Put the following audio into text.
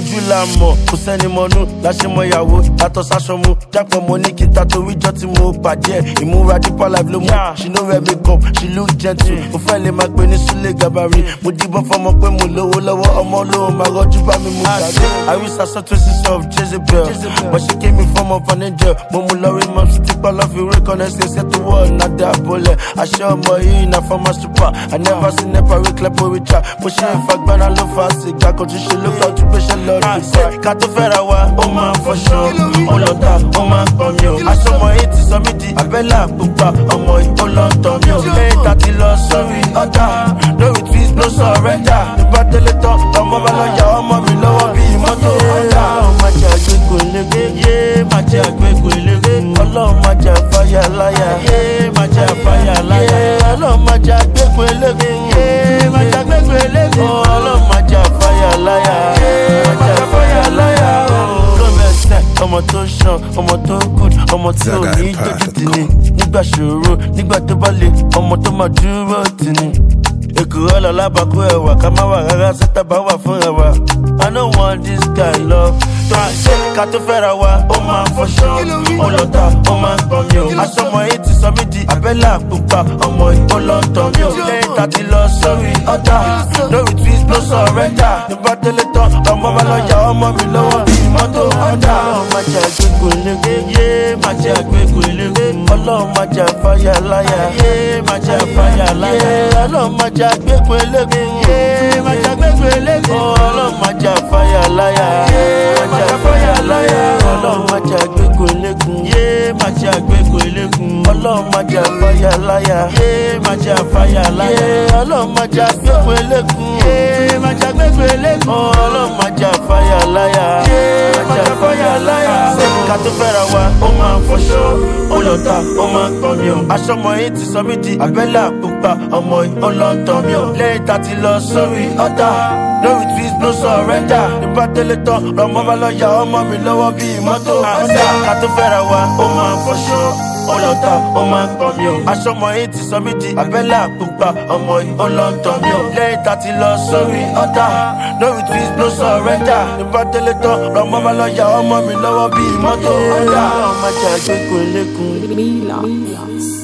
ojú la mọ̀ kò sẹ́ni mọ́nú láṣẹ mọ ìyàwó yàtọ̀ sáṣọ mu jápọ̀ mo ní kí n ta torí jọ́ tí mo bàjẹ́ ìmúra deeper life ló mú she no wear makeup she look gentle mo fẹ́ lè máa pè ní súlẹ̀ gàbàrí mo díbọn fọmọ pé mo lówó lọ́wọ́ ọmọ lówó máa rọ́jú bá mi mú gàdé àrísà sọ traces of jezebel but she came in form of an angel mo mú lọ rí mọ́ sí tipa lọ́ fi rí kọ́nẹ́ ṣe ṣe tó wọ̀ nàdà bọ́lẹ̀ àṣẹ ọmọ yìí na former super i never seen nepa rí clepo richa mo ṣe ìfagbára ló fa sìgá kan tún ṣe ló kọ́ tún gbéṣẹ́ lọ rí ká tó fẹ́ra wa ó máa ń fọṣọ ó lọ ta ó máa ń pọ̀ mi o aṣọ ọmọ yìí ti sọ mí di abẹ́là pupa ọmọ yìí ó lọ tọ̀ mi o lẹ́yìn tá ti lọ sórí ọ̀tá lórí twist ló sọ rẹ́jà nígbà tẹ́lẹ̀ tán ọmọ bá lọ yà ọmọ mi lọ́wọ́ bíi mọ́tò ọ̀tá. ọlọ́run máa jẹ àgbégbò elége yé máa jẹ àgbégbò elége ọlọ́run máa jẹ àfáyà láyà yé máa jẹ àfáyà láyà ọlọ́run máa jẹ àgbégbò elége yé máa jẹ àgbégbò elége ọlọ́run máa jẹ àfáyà láyà yé máa jẹ àfáyà láyà lọ́mẹsẹ̀ ọmọ tó ṣan ọmọ tó good ọmọ tí ò ní jójú tì ní nígbà ṣòro nígbà tó bá le ọmọ tó máa dúró tì ní èkúrọ́ lọ lábàkú ẹ̀wà ká má wà rárá sẹ́tà bá wà fún ẹ̀wà i no want this guy love tó ń ṣe ká tó fẹ́ra wa ó máa ń fọṣọ ó lọ ta ó máa ń pọ̀ mi o aṣọ ọmọ yìí ti sọ mí di abẹ́là pupa ọmọ yìí ó lọ tọ̀ mi o lẹ́yìn tá ti lọ sórí ọ̀tá lórí twist ló sọ rẹ́jà nígbà tẹ́lẹ̀ tán ọmọ bá lọ yà ọmọ mi lọ́wọ́ bíi mọ́tò ọ̀tá ọlọ́run máa jẹ àgbégbò elége yé máa jẹ àgbégbò elége ọlọ́run máa jẹ àfáyà láyà yé máa jẹ àfáyà láyà ọlọ́run máa jẹ àgbégbò elége yé máa jẹ àgbégbò elége ọlọ́run máa jẹ àfáyà láyà yé máa jẹ àfáyà láyà ọlọ́run máa jẹ àgbégbò elége yé máa jẹ àgbégbò elége ọlọ́run máa jẹ àfáyà láyà yé máa jẹ àfáyà láyà ọlọ́run máa jẹ àgbégbò elége yé máa jẹ àgbégbò elége ọlọ́run máa jẹ àfáyà láyà yé máa jẹ àfáyà láyà ká tó fẹ́ra wa ó máa ń fọṣọ ó lọ ta ó máa ń pọ̀ mi o aṣọ ọmọ yìí ti sọ mí di abẹ́là pupa ọmọ yìí ó lọ tọ̀ mi o lẹ́yìn tá ti lọ sórí ọ̀tá lórí twist ló sọ rẹ́jà nígbà tẹ́lẹ̀ tán lọ́mọ bá lọ yà ọmọ mi lọ́wọ́ bíi mọ́tò ọ̀tá ká tó fẹ́ra wa ó máa ń fọṣọ ó lọ ta ó máa ń pọ̀ mi o aṣọ ọmọ yìí ti sọ mí di abẹ́là pupa ọmọ yìí ó lọ tọ̀ mi o lẹ́yìn tá ti lọ sórí ọ̀tá lórí twist ló sọ rẹ́jà nígbà tẹ́lẹ̀ tán lọ́mọ bá lọ yà ọmọ mi lọ́wọ́ bíi mọ́tò ọ̀tá ọmọ ajá gbégbó elékun. Mila.